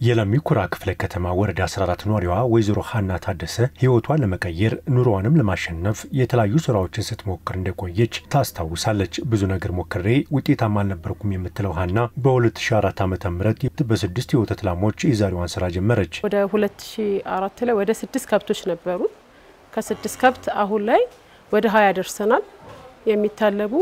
የለሚ ኩራ ክፍለ ከተማ ወረዳ 14 ኗሪዋ ወይዘሮ ሀና ታደሰ ህይወቷን ለመቀየር ኑሮዋንም ለማሸነፍ የተለያዩ ስራዎችን ስትሞክር እንደቆየች ታስታውሳለች። ብዙ ነገር ሞክሬ ውጤታማ አልነበርኩም የምትለው ሀና በ2004 ዓ ም በስድስት የወተት ላሞች የዛሬዋን ስራ ጀመረች። ወደ 2004 ላይ ወደ ስድስት ከብቶች ነበሩ። ከስድስት ከብት አሁን ላይ ወደ ሀያ ደርሰናል። የሚታለቡ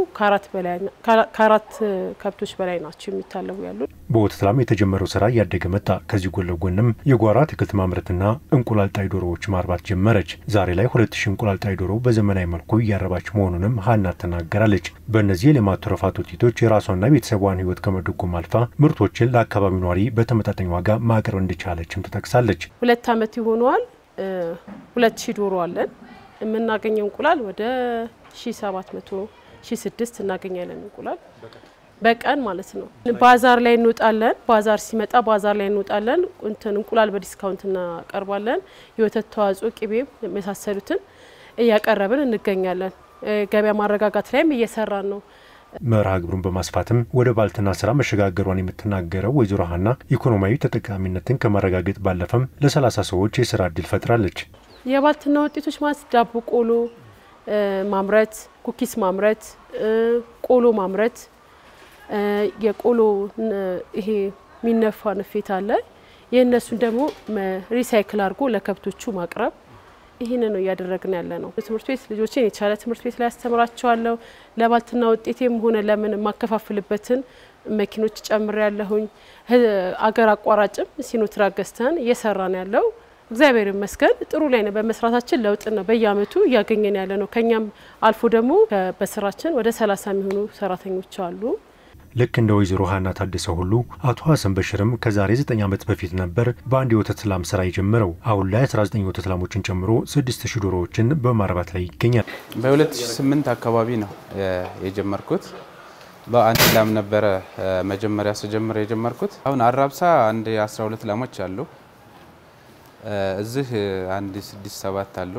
ከአራት ከብቶች በላይ ናቸው የሚታለቡ ያሉ። በወተት ላም የተጀመረው ስራ እያደገ መጣ። ከዚህ ጎን ለጎንም የጓሮ አትክልት ማምረትና እንቁላል ጣይ ዶሮዎች ማርባት ጀመረች። ዛሬ ላይ ሁለት ሺህ እንቁላል ጣይ ዶሮ በዘመናዊ መልኩ እያረባች መሆኑንም ሀና ትናገራለች። በእነዚህ የሌማት ትሩፋት ውጤቶች የራሷና ቤተሰቧን ህይወት ከመደጎም አልፋ ምርቶችን ለአካባቢው ኗሪ በተመጣጣኝ ዋጋ ማቅረብ እንደቻለችም ትጠቅሳለች። ሁለት አመት ይሆነዋል። ሁለት ሺህ ዶሮ አለን። የምናገኘው እንቁላል ወደ ሺ ሰባት መቶ ሺ ስድስት እናገኛለን እንቁላል በቀን ማለት ነው። ባዛር ላይ እንወጣለን። ባዛር ሲመጣ ባዛር ላይ እንወጣለን። እንትን እንቁላል በዲስካውንት እናቀርባለን። የወተት ተዋጽኦ፣ ቅቤ የመሳሰሉትን እያቀረብን እንገኛለን። ገበያ ማረጋጋት ላይም እየሰራን ነው። መርሃ ግብሩን በማስፋትም ወደ ባልትና ስራ መሸጋገሯን የምትናገረው ወይዘሮ ሀና ኢኮኖሚያዊ ተጠቃሚነትን ከማረጋገጥ ባለፈም ለሰላሳ ሰዎች የስራ እድል ፈጥራለች። የባልትና ውጤቶች ማለት ዳቦ ቆሎ ማምረት፣ ኩኪስ ማምረት፣ ቆሎ ማምረት፣ የቆሎ ይሄ የሚነፋ ንፌት አለ። የእነሱን ደግሞ ሪሳይክል አድርጎ ለከብቶቹ ማቅረብ ይህን ነው እያደረግን ያለ ነው። ትምህርት ቤት ልጆችን የተሻለ ትምህርት ቤት ላይ ያስተምራቸዋለሁ። ለባልትና ውጤቴም ሆነ ለምን የማከፋፍልበትን መኪኖች ጨምር ያለሁኝ አገር አቋራጭም ሲኖትራክ ገዝተን እየሰራን ያለው እግዚአብሔር ይመስገን ጥሩ ላይ ነው። በመስራታችን ለውጥ ነው በየአመቱ እያገኘን ያለ ነው። ከኛም አልፎ ደግሞ በስራችን ወደ ሰላሳ የሚሆኑ ሰራተኞች አሉ። ልክ እንደ ወይዘሮ ሀና ታደሰ ሁሉ አቶ ሀሰን በሽርም ከዛሬ 9 ዓመት በፊት ነበር በአንድ የወተት ላም ስራ የጀመረው። አሁን ላይ 19 የወተት ላሞችን ጨምሮ 6000 ዶሮዎችን በማርባት ላይ ይገኛል። በ2008 አካባቢ ነው የጀመርኩት። በአንድ ላም ነበረ መጀመሪያ ስጀምር የጀመርኩት። አሁን አራብሳ አንድ 12 ላሞች አሉ። እዚህ አንድ ስድስት ሰባት አሉ።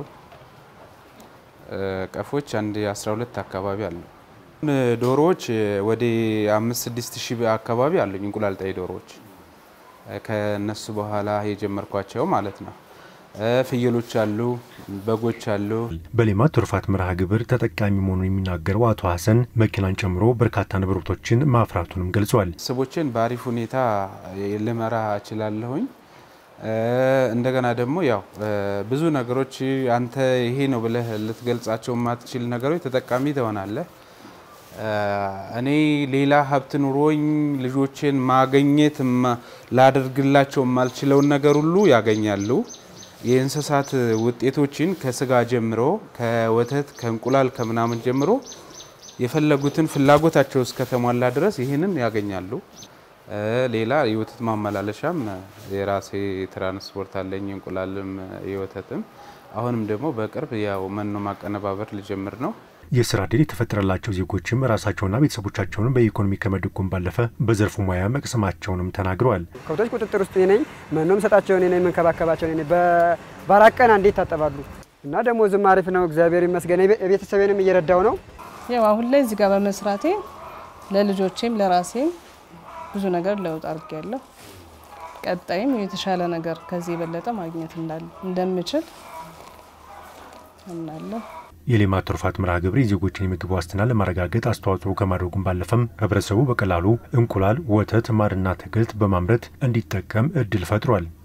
ቀፎች አንድ 12 አካባቢ አሉ። ዶሮዎች ወደ አምስት ስድስት ሺህ አካባቢ አሉኝ እንቁላል ጣይ ዶሮዎች ከነሱ በኋላ የጀመርኳቸው ማለት ነው። ፍየሎች አሉ፣ በጎች አሉ። በሌማት ትሩፋት መርሃ ግብር ተጠቃሚ መሆኑን የሚናገረው አቶ ሀሰን መኪናን ጨምሮ በርካታ ንብረቶችን ማፍራቱንም ገልጿል። ቤተሰቦችን በአሪፍ ሁኔታ ልመራ እችላለሁኝ። እንደገና ደግሞ ያው ብዙ ነገሮች አንተ ይሄ ነው ብለህ ልትገልጻቸው የማትችል ነገሮች ተጠቃሚ ትሆናለህ። እኔ ሌላ ሀብት ኑሮኝ ልጆችን ማገኘት ላደርግላቸው የማልችለውን ነገር ሁሉ ያገኛሉ። የእንስሳት ውጤቶችን ከስጋ ጀምሮ ከወተት ከእንቁላል ከምናምን ጀምሮ የፈለጉትን ፍላጎታቸው እስከተሟላ ድረስ ይህንን ያገኛሉ። ሌላ የወተት ማመላለሻም የራሴ ትራንስፖርት አለኝ፣ እንቁላልም የወተትም። አሁንም ደግሞ በቅርብ ያው መኖ ማቀነባበር ልጀምር ነው። የስራ ዕድል የተፈጠረላቸው ዜጎችም ራሳቸውና ቤተሰቦቻቸውን በኢኮኖሚ ከመደጎም ባለፈ በዘርፉ ሙያ መቅሰማቸውንም ተናግረዋል። ከብቶች ቁጥጥር ውስጥ ነኝ፣ መኖም ሰጣቸው እኔ ነኝ፣ መንከባከባቸው እኔ ነኝ። በአራት ቀን አንዴ ይታጠባሉ እና ደግሞ ዝም አሪፍ ነው፣ እግዚአብሔር ይመስገን። ቤተሰቤንም እየረዳው ነው። ያው አሁን ላይ እዚህ ጋር በመስራቴ ለልጆቼም ለራሴም ብዙ ነገር ለውጥ አድርጌያለሁ። ቀጣይም የተሻለ ነገር ከዚህ የበለጠ ማግኘት እንደምችል አምናለሁ። የሌማት ትሩፋት መርሃ ግብር የዜጎችን የምግብ ዋስትና ለማረጋገጥ አስተዋጽኦ ከማድረጉም ባለፈም ህብረተሰቡ በቀላሉ እንቁላል፣ ወተት፣ ማርና አትክልት በማምረት እንዲጠቀም እድል ፈጥሯል።